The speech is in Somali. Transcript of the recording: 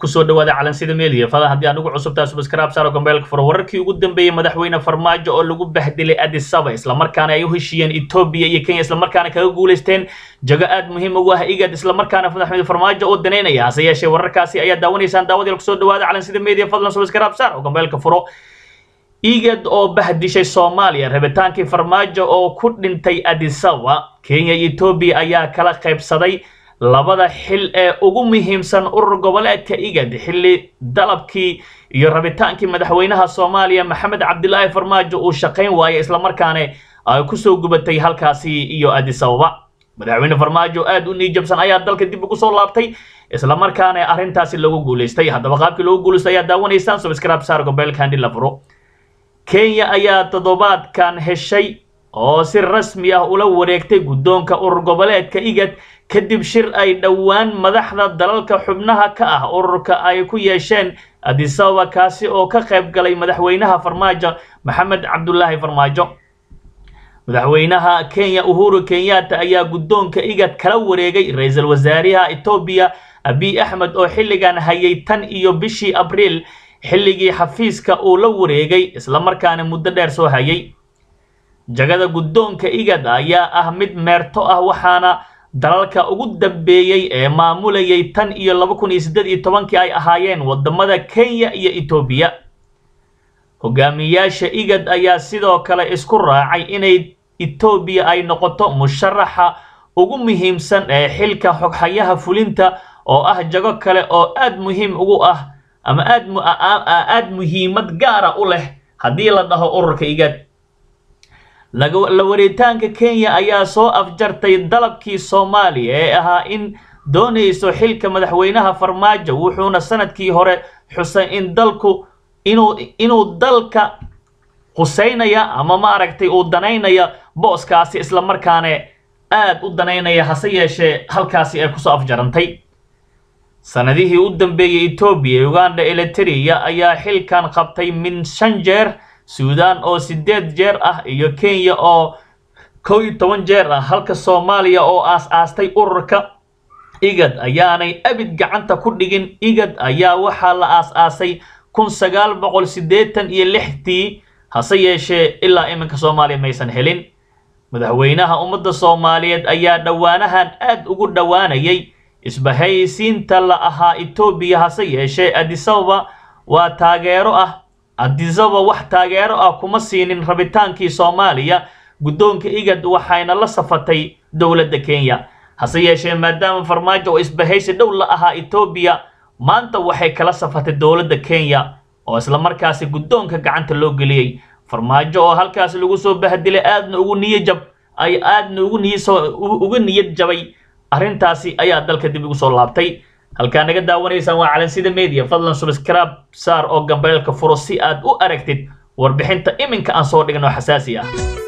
kusoo dhawaada calansida media fada haddii aan ugu cusubtaa subscribe saaro gambeelka furo wararkii ugu dambeeyey madaxweyne farmaajo oo lagu bahdilay addis ababa islamarkaana ay u heshiiyeen etoobiya iyo kenya islamarkaana kaga guulaysteen jago aad muhiim ugu ah igad islamarkaana madaxweyne farmaajo oo daneynaya hase yeeshee wararkaasi ayaa daawanaysaan daawadeel kusoo dhawaada calansida media fadlan subscribe saar oo gambeelka furo igad oo bahdishay soomaaliya rabitaankii farmaajo oo ku dhintay addis ababa kenya iyo etoobiya ayaa kala qaybsaday labada xil ee ugu muhiimsan urur goboleedka igad xilli dalabkii iyo rabitaankii madaxweynaha soomaaliya maxamed cabdilaahi farmaajo uu shaqayn waayay islamarkaana ay kusoo gubatay halkaasi iyo addis ababa madaxweyne farmaajo aad u niijabsan ayaa dalka dib ugu soo laabtay islamarkaana arrintaasi lagu guulaystay haddaba qaabkii lagu guulaystay ayaa daawanaysaan subscribe saar gobeelka handhi la furo kenya ayaa toddobaadkan heshay oo si rasmi ah ula wareegtay guddoonka urur goboleedka igad kadib shir ay dhowaan madaxda dalalka xubnaha ka ah ururka ay ku yeesheen addis ababa kaasi oo ka qayb galay madaxweynaha farmaajo maxamed cabdulaahi farmaajo madaxweynaha kenya uhuru kenyatta ayaa guddoonka igad kala wareegay ra-iisul wasaaraha etoobiya abiy axmed oo xilligan hayay tan iyo bishii abriil xilligii xafiiska uu la wareegay islamarkaana muddo dheer soo hayay jagada guddoonka igad ayaa ah mid meerto ah waxaana dalalka ugu dambeeyey ee maamulayay tan iyo laba kun iyo siddeed iyo tobankii ay ahaayeen wadamada kenya iyo etoobiya hogaamiyaasha igad ayaa sidoo kale isku raacay inay etoobiya ay noqoto musharaxa ugu muhiimsan ee xilka xoghayaha fulinta oo ah jago kale oo aad muhiim ugu ah ama aad aad muhiimad gaara u leh haddii la dhaho ururka igad la waritaanka kenya ayaa soo afjartay dalabkii soomaaliya ee ahaa in doonayso xilka madaxweynaha farmaajo wuxuuna sanadkii hore xusay in dalku inuu inuu dalka huseynaya ama maaragtay uu danaynaya booskaasi islamarkaana aad u danaynaya hase yeeshee halkaasi ay kusoo afjarantay sanadihii u dambeeyey etoobiya uganda eliteria ayaa xilkan qabtay min shan jeer suudaan oo siddeed jeer ah iyo kenya oo kow iyo toban jeer ah halka soomaaliya oo aas-aastay ururka igad ayaanay abid gacanta ku dhigin igad ayaa waxaa la aas-aasay kun sagaal boqol siddeetan iyo lixdii hase yeeshee ilaa iminka soomaaliya maysan helin madaxweynaha ummadda soomaaliyeed ayaa dhowaanahan aad ugu dhowaanayay isbahaysiinta la ahaa etoobiya hase yeeshee addis ababa waa taageero ah addis ababa wax taageero ah kuma siinin rabitaankii soomaaliya guddoonka igad waxayna la safatay dowladda kenya hase yeeshee maadaama farmaajo oo isbahaysi dhow la ahaa etoobiya maanta waxay kala safatay dowladda kenya oo islamarkaasi guddoonka gacanta loo geliyey farmaajo oo halkaas lagu soo bahdilay aadna ugu niyajab ay aadna ugu niyasoo uga niyad jabay arrintaasi ayaa dalka dib ugu soo laabtay halkaa naga daawanaysaan waa calansida media fadlan subscribe saar oo gambeelka furo si aad u aragtid warbixinta iminka aan soo dhigno xasaasi ah